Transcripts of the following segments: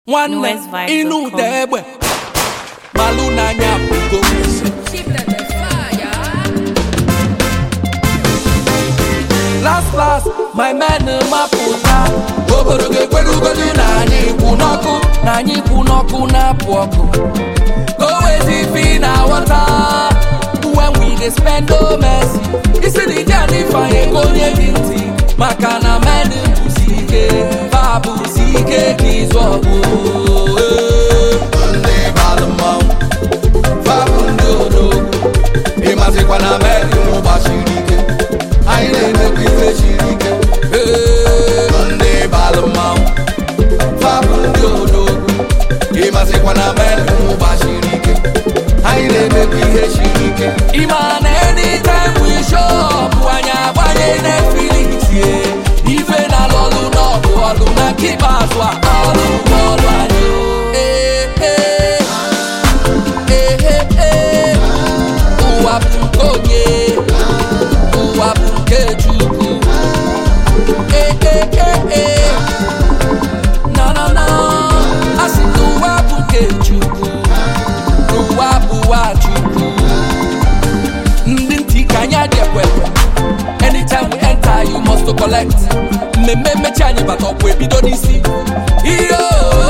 nwanne Newest vibes ịnụ dot com. ụda egbe malụ n'anya bụgo last last my men mapụta obodo ga-ekwerugodu na anyị kwụ n'ọkụ na anyị kwụ n'ọkụ na-apụ ọkụ always if in our water when we dey spend no mercy isi na ije anyị fanye ka onye gị ntị maka na men bụsi ike fa bụsi ike ka ịzụ ọgụ ndị balụ mmanwụ fa bụ ndị odogwu ịmazikwa na men gbasiri ike anyị na-emekwa ife siri ike Ee, ndị balụ mmanwụ fa bụ ndị odogwu ịmazikwa na men gbasiri ike anyị na-emekwa ihe siri ike ịma na anytime we show up anyị agbanye Netflix ye ife na lọlụ n'ọgụ ọlụ na nke ikpeazụ a ọlụ bụ ọlụ anyị Ee, ee, ee, ee, ụwa bụ nke onye ụwa bụ nke Chukwu Ee, ee, ee, ee. na na na asị na ụwa bụ nke Chukwu n'ụwa bụwa Chukwu ndị ntị ka anyị adị ekwekwe anytime we enter you must to collect mmemme mmechi anyị bata ọkwụ ebido n'isi iyo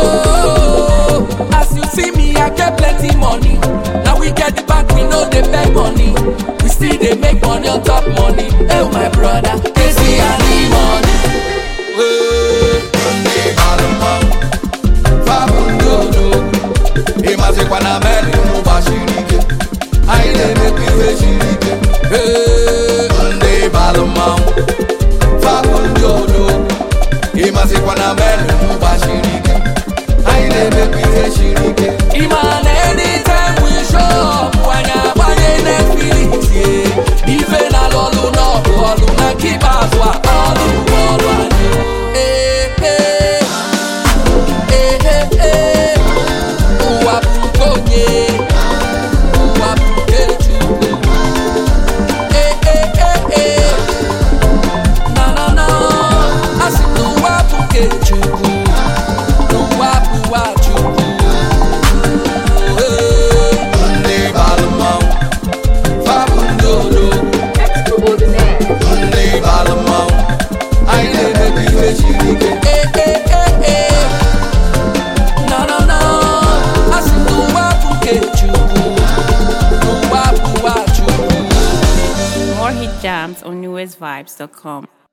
as you see me I get plenty money na we get the bank we no dey beg money we still dey make money on top money oh my brother kezi ani money. Wee, ndị bara mmanwụ, fa bụ ndị odogwu. ịmazikwa na meri gbasiri ike anyị na-emekwa ife siri ike Ee, ndị balụ mmanwụ fabụ ndị odogwu ịmazikwa na meri gbasiri ike anyị na-emekwa ihe siri ike ịma na anytime we show up anyị agbanye Netflix ye ife na lọlụ n'ọgụ ọlụ na nke ikpeazụ a ọlụ bụ ọlụ anyị Ee, ee, ee, ee, ee. ụwa bụ nke onye ụwa bụ nke Chukwu ee ee ee ee na na na asị na ụwa bụ nke Chukwu n'ụwa bụwa Chukwu Ee, ndị balụ mmanwụ fa bụ ndị odogwu ndị balụ mmanwụ anyị na-emekwa ihe siri ike ee ee ee ee na na na asị na ụwa bụ nke Chukwu n'ụwa bụwa Chukwu More hit jams on newestvibes.com.